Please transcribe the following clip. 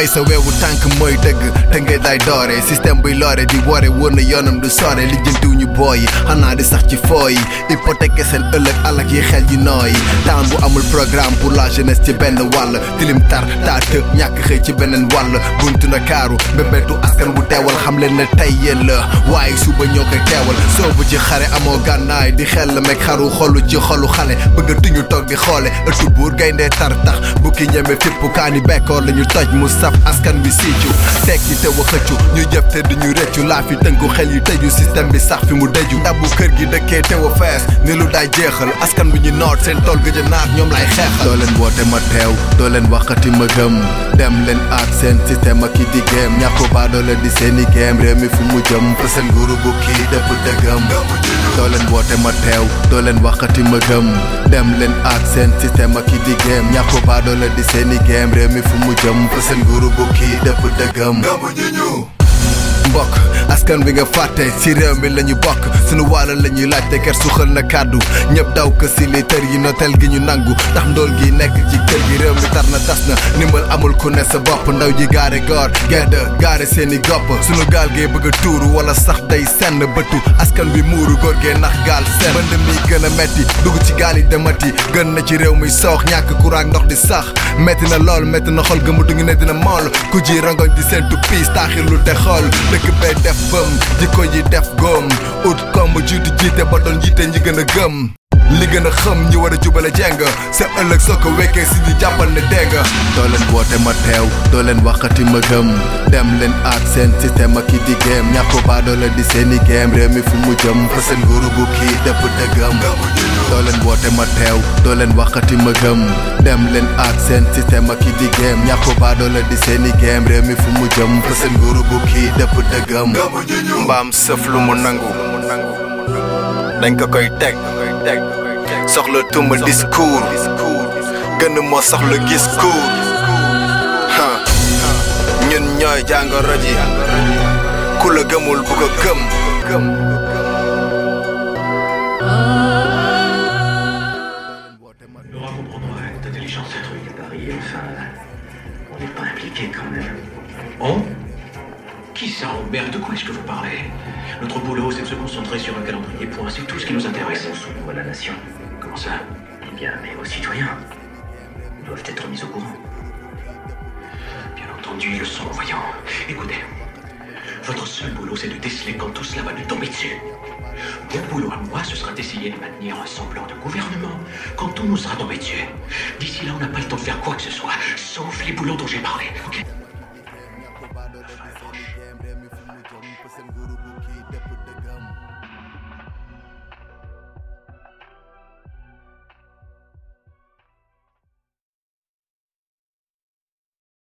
bay sa weewu tànk mooy dëgg te ngay day doore système buy loore di wore wóor na yoonam du sore lijjantiw ñu booy yi xanaa di sax ci fooy hypothèque seen ëllëg alak yi xel yi nooy temps bu amul programme pour la jeunesse ci benn wàll tilim tar taat ñàkk xëy ci beneen wàll buntu na kaaru mbébétu askan bu teewal xam leen ne tey yéen la waaye suba ñoo koy teewal soobu ci xare amoo gànnaay di xel la meg xaru xolu ci xolu xale bëgg tuñu toog di xoole ëttu buur gayndee tar tax bukki ñeme fippu kaani bekkoor lañu toj mu saf askan bi siicu tekki te wa xëccu ñu jëf te duñu rëccu laa fi tënku xel yu tëju système bi sax fi mu dëju tabu kër gi dëkkee te wa fees ni lu daay jeexal askan bi ñu noot seen tool gëj a naat ñoom lay xeexal doo leen woote ma teew doo leen waxati ma gëm dem leen aat seen système ak i di géem ñàkko baa doo leen di seeni géem réew mi fu mu jëm fa seen nguuru bu kii dëpp dëggam doo leen woote ma teew doo leen waxati ma gëm dem leen aat seen système ak i di géem ñàkko baa doo leen di seeni géem réew mi fu mu jëm fa seen nguuru bu kii dëpp dëggam mbokk askan bi nga fàtte ci réew mi lañu bokk sunu wàll la ñuy laajte ker suxal na kàddu ñëpp daw ko si li tër yi notel gi ñu nangu ndax ndool gi nekk ci kër gi réew mi tar na tas na ndimbal amul ku ne sa bopp ndaw ji gaare goor gedd gaare seeni gopp sunu gaal gee bëgg a tuuru wala sax day senn bëtu askan bi muuru góor gee nax gaal seen bënd mi gën a metti dugg ci gaal yi demati gën na ci réew mi soox ñàkk courant ndox di sax metti na lool metti na xol gëmu du ngi ne dina mool ku ji rangoñ di seentu piis taaxirlu te xool dëkk bee def bëm jikko yi def góom ut komb jiitu jiite ba doon jiite ñi gën a gëm li gën a xam ñi war a jubale jeng sa ëllëg soo ko wekkee si di jàppal ne dégg doo leen woote ma teew doo leen waxati ma gëm dem leen aat seen système ak i di géem ñàkko baa doo leen di seeni géem réew mi fu mu jëm fa seen nguuru bu kii dëpp dëggam doo leen woote ma teew doo leen waxati ma gëm dem leen aat seen système ak i di géem ñàkko baa doo leen di seeni géem réew mi fu mu jëm fa seen nguuru bu kii dëpp dëggam mbaam sëf lu mu nangu dañ ko koy teg soxla tuma discours gën moo soxla gis cours ñun ñooy jàngoro ji ku la gëmul bu ko gëm Laura comprendra avec intelligence ce truc. Paris, enfin, on n'est pas impliqué quand même. On Qui ça, on Merde, de quoi est-ce que vous parlez Notre boulot, c'est de se concentrer sur un calendrier point. C'est tout ce qui nous intéresse. Répondons à la nation. Comment ça Eh bien, mais aux citoyens. Ils doivent être mis au courant. Bien entendu, ils le sont, voyons. Écoutez, votre seul boulot, c'est de déceler quand tout cela va nous tomber dessus. Mon boulot à moi, ce sera d'essayer de maintenir un semblant de gouvernement quand tout nous sera tombé dessus. D'ici là, on n'a pas le temps de faire quoi que ce soit, sauf les boulots dont j'ai parlé, ok